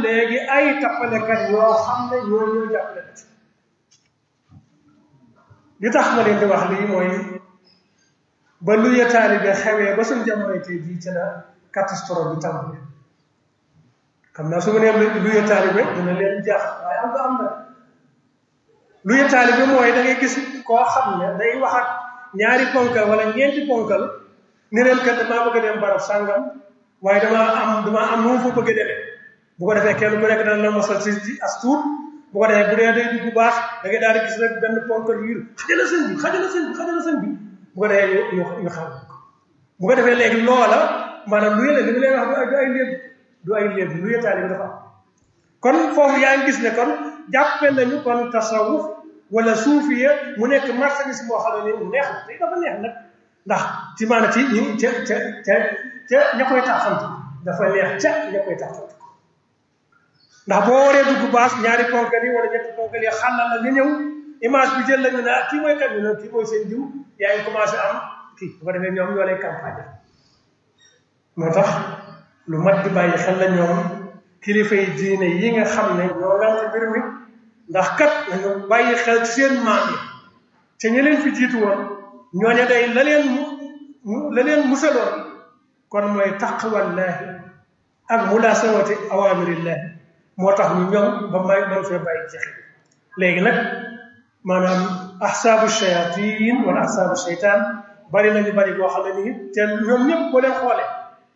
léegi ay tappalekat yoo xam ne ñoo ñoo jàppale na ci li tax ma leen di wax lii mooy ba lu ya taalibe xewee ba suñ jamono tey jii ci la catastrophe bi tàmbali xam naa su ma nee lu ya taalibe dina leen jaax waaye am nga am na lu ya taalibe mooy da ngay gis koo xam ne day wax ak ñaari ponkal wala ñeenti ponkal ni leen kat damaa bëgg a dem barab sàngam waaye damaa am damaa am nu mu fa bëgg a demee bu ko defee kenn ku nekk dana la mosal si si as tuut bu ko defee bu dee day dugg bu baax da ngay daal di gis rek benn ponkal yu xajala sëñ bi xajala sëñ bi xajala sëñ bi bu ko defee ñu ñu xam bu ko defee léegi loola maanaam lu yële li mu leen wax du ay léeb du ay léeb lu yëtaale bi dafa am kon foofu yaa ngi gis ne kon jàppe nañu kon tasawuf wala suufiya mu nekk marchandise moo xam ne mu neex na te dafa neex nag ndax ci maanaam ci ñu ca ca ca ca ña koy taxantu dafa neex ca ña koy taxantu ndax boo waree dugg baas ñaari ponkal yi wala ñetti ponkal yi xàllal la nga ñëw image bi jël la ñu ne ah kii mooy kat ñu ne kii mooy seen diw yaa ngi commencé am kii bu ko defee ñoom ñoo lay campagne moo tax lu mat di bàyyi xel la ñoom kilifa yi diine yi nga xam ne ñoo ngant mbir mi ndax kat nañu bàyyi xel ci seen maam yi te ñi leen fi jiitu woon ñooña day la leen mu la leen musaloon kon mooy taqwallaahi ak mulasawati awamirillahi moo tax ñu ñoom ba may mën fee bàyyi jeexi léegi nag maanaam ahsaabu shayatin wala ahsaabu shaytaan bari nañu bari boo xam ne nii te ñoom ñëpp boo leen xoolee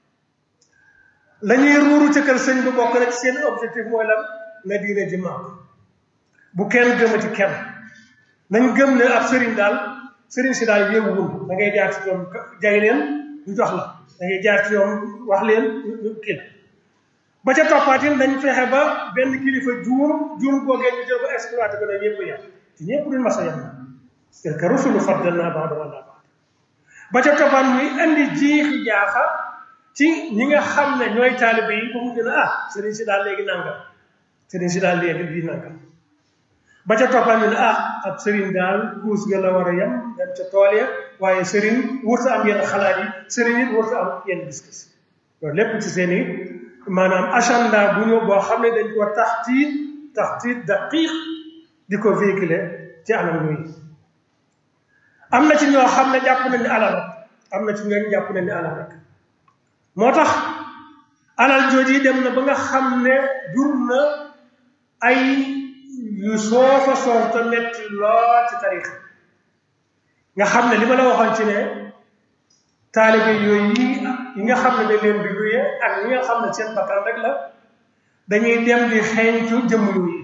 la ñuy ruuru ca kër sëñ bi bokk na ci seen objectif mooy lan na diine ji màgg bu kenn gëmati kenn nañ gëm ne ab sëriñ daal sëriñ si daal yéewuwul da ngay jaar ci ñoom jay leen ñu jox la da ngay jaar ci ñoom wax leen ñu kii la ba ca toppaatin dañ fexe ba benn kilifa juum juum googee ñu jël ko exploité ko ne ñëpp yem te ñëpp duñ mas a yem tilka rusulu faddalnaa ba'dahum alaa ba'd ba ca toppaat muy indi jiixi jaaxa ci ñi nga xam ne ñooy taalibe yi ba mu gën a ah sëriñ si daal léegi nangam sëriñ si daal léegi bii nangam ba ca toppaat ñu ne ah ab sëriñ daal kuus ga la war a yem dem ca tool ya waaye sëriñ wurta am yenn xalaat yi sëriñ it wurta am yenn gis-gis loolu lépp ci seen i maanaam agenda bu ñu boo xam ne dañ ko taxtiit taxtiit daqiq di ko véhiculer ci anam yooyu am na ci ñoo xam ne jàpp nañ ne alal rek am na ci ñooñu jàpp nañ ne alal rek moo tax alal jooju yi dem na ba nga xam ne jur na ay yu soofa soof te metti lool ci tarix nga xam ne li ma la waxoon ci ne taalibe yooyu yi yi nga xam ne dañ leen di luye ak ñi nga xam ne seen bakkan rek la dañuy dem di xeeñtu jëmm yooyu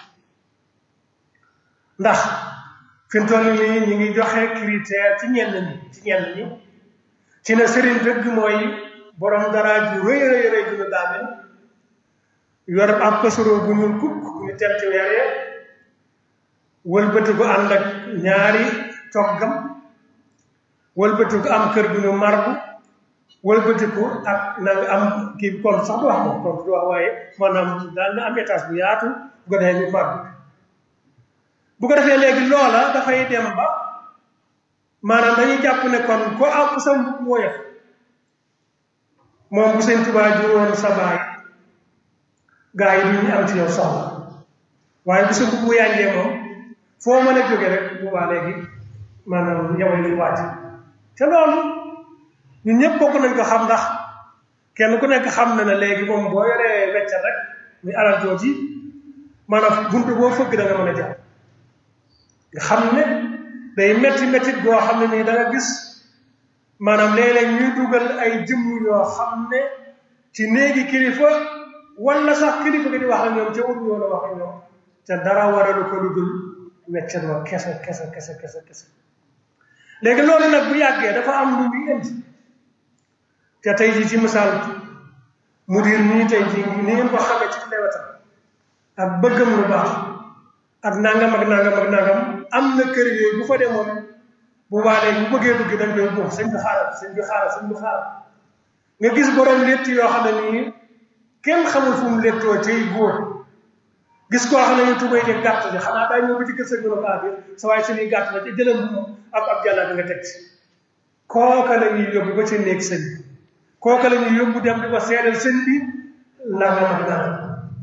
ndax fi mu toll nii ñu ngi joxe critère ci ñenn ñi ci ñenn ñi ci ne sëriñ dëgg mooy borom dara ju rëy rëy rëy ju ñu daamel yor ab pasoro bu ñuul kukk ñu teel ci weer ya wëlbati ko ànd ak ñaari toggam wëlbati ko am kër gu ñu marbu wëlbati ko ak na nga am kii kon sax du wax moom kon du wax waaye maanaam daal na am étage bu yaatu bu ko defee ñu marbu bu ko defee léegi loola dafay dem ba maanaam dañuy jàpp ne kon ko am sa mbub woyof moom bu seen tubaa ju woon sa baay gaa yi duñu am ci yow soxla waaye bu sa mbub bu yànjee moom foo mën a jóge rek bu baa léegi maanaam yaway lu wàcc te loolu ñun ñëpp bokk nañ ko xam ndax kenn ku nekk xam na ne léegi moom boo yoree weccat rek muy alal jooji maanaam buntu boo fëgg da nga mën a jàpp nga xam ne day metti mettit goo xam ne nii da nga gis maanaam léeg-léeg ñuy dugal ay jëmm yoo xam ne ci néegi kilifa wala sax kilifa gi di wax ak ñoom ca ut ñoo la wax ak ñoom te dara waralu ko lu dul weccat wa kese kese kese kese kese léegi loolu nag bu yàggee dafa am lu muy indi te tey jii ci misaal mudir nii tey jii ni ngeen ko xamee ci lewetam ak bëggam lu baax ak nangam ak nangam ak nangam am na kër yooyu bu fa demoon bu waalee bu bëggee dugg dañ koy buux sëñ bi xaaral sëñ bi xaaral sëñ bi xaaral nga gis borom létt yoo xam ne nii kenn xamul fu mu léttoo tey góor gis koo xam ne ñu tubay de gàtt bi xanaa daa ñëw ba ci kër sëñ bi ne ko ah sa waaye suñuy gàtt la ci jëlam ab ab jàllaa bi nga teg ci kooka la ñuy yóbbu ba ci néeg sëñ bi kooka la ñuy yóbbu dem di ko seedal sëñ bi nangam ak nangam